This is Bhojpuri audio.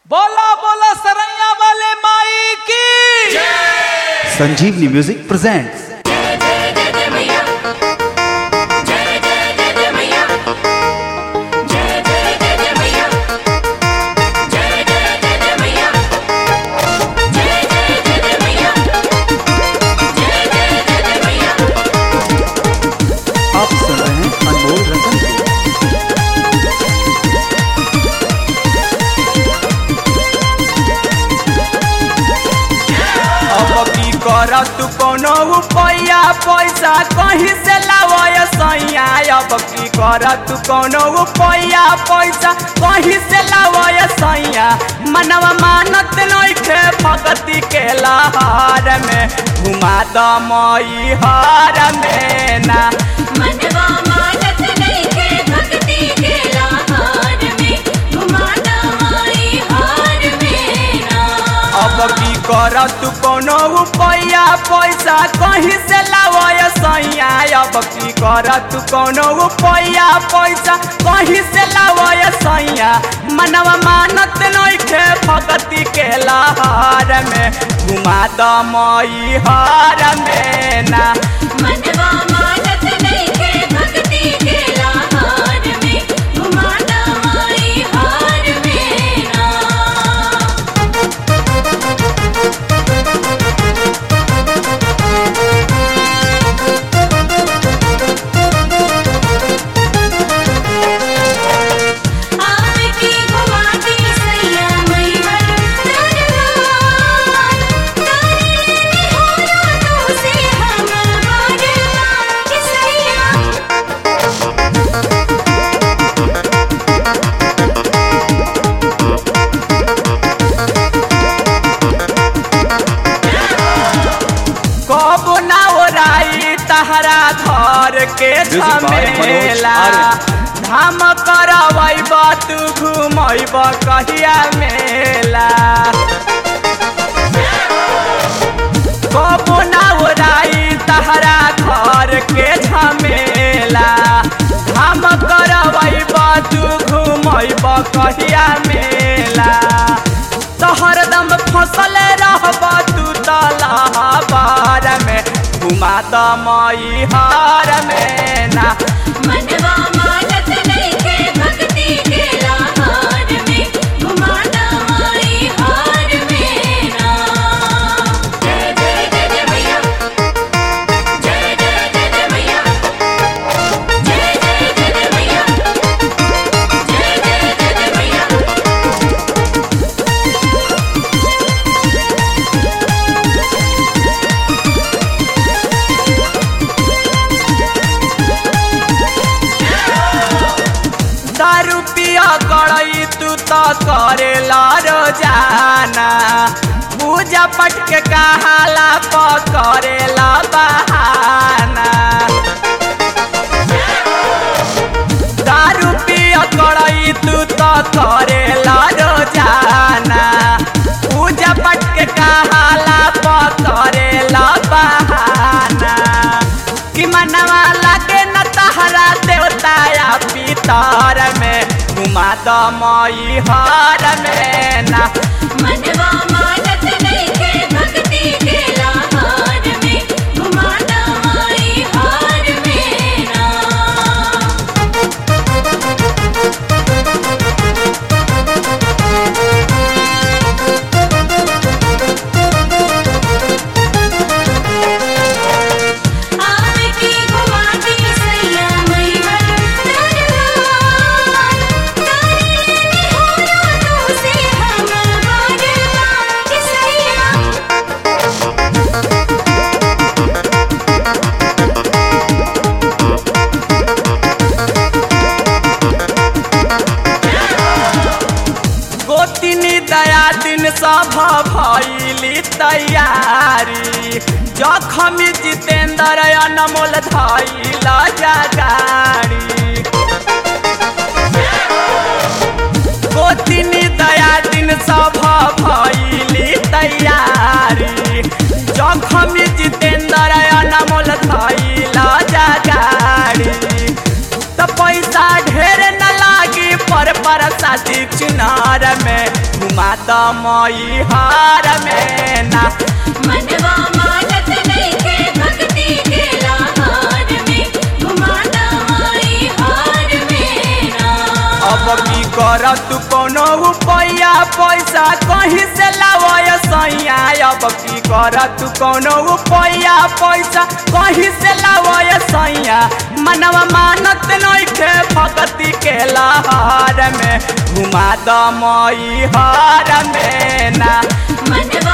बोला बोला सरैया वाले माई की संजीवनी म्यूजिक प्रेजेंट्स आप सुन रहे हैं अनमोल रतन को। अब की कर तू कोनो रुपया पैसा कहीं से लावय सैया अब की कर तू कोनो रुपया पैसा कहीं से लावय सैया मनवा मानत नइखे भगती के लहर में घुमा द मई हर में ना मनवा मानत नइखे भक्ति के लहार में घुमाता माई हार में ना अब की कर तू कोनो रुपया पैसा कहीं से लावय सैया अब की कर तू कोनो रुपया पैसा कहीं से लावय सैया मनवा मानत नइखे भगती के लहर में घुमा द मई हर में ना मनवा मानत नइखे भक्ति के लहार में घुमाता माई हार में ना आपकी घुमाती सैया मैहर दरबार तारे लेने हो रातों से हम बारबार कि सैया कब ना ओराई तहरा घर के Music by Manoj झमेला Arya. धाम करवैब तू घुमैब कहिया मेला कब ना ओराई तहरा घर के झमेला धाम करवैब तू घुमैब कहिया मेला तो हरदम फसल रहब तू तलहबार में घुमा द मई हार में ना मनवा मानत नइखे भक्ति के लहार में घुमाता माई हार में ना जय जय जय जय मैया जय जय जय जय मैया जय जय जय जय मैया जय जय जय जय मैया दारू पिया गड़ई तू तो करेला रोजाना पूजा पट के कहाला पकड़ेला बहाना दारू पिया गड़ई तू तो करेला रोजाना पूजा पट के कहाला पकड़ेला बहाना कि मनवा लागे न तहरा देवताया पितर में घुमा द मई हर में ना मनवा मानत नइखे भक्ति के लहार में घुमाता माई हार में ना आपकी घुमाती सैया मैहर दरबार तारे लेने हो रातों से हम बारबार कि सैया गोतिनी दया दिन सभ भैली तैयारी जखमी जितेंद्र अनमोल धैल जगाड़ी गोतिनी दया दिन सभ भैली तैयारी जखमी जितेंद्र अनमोल धैल जगाड़ी त पैसा ढेर न लागी पर पर शादी चुनार में घुमा द मई हार में ना मनवा मानत नइखे भक्ति के लहार में घुमाना माई हार में ना अब की कर तू कोनो रुपया पैसा कहीं से लावय सैया अब की कर तू कोनो रुपया पैसा कहीं से लावय सैया मनवा मानत नइखे भक्ति के लहार में घुमा द मई हार में ना मनवा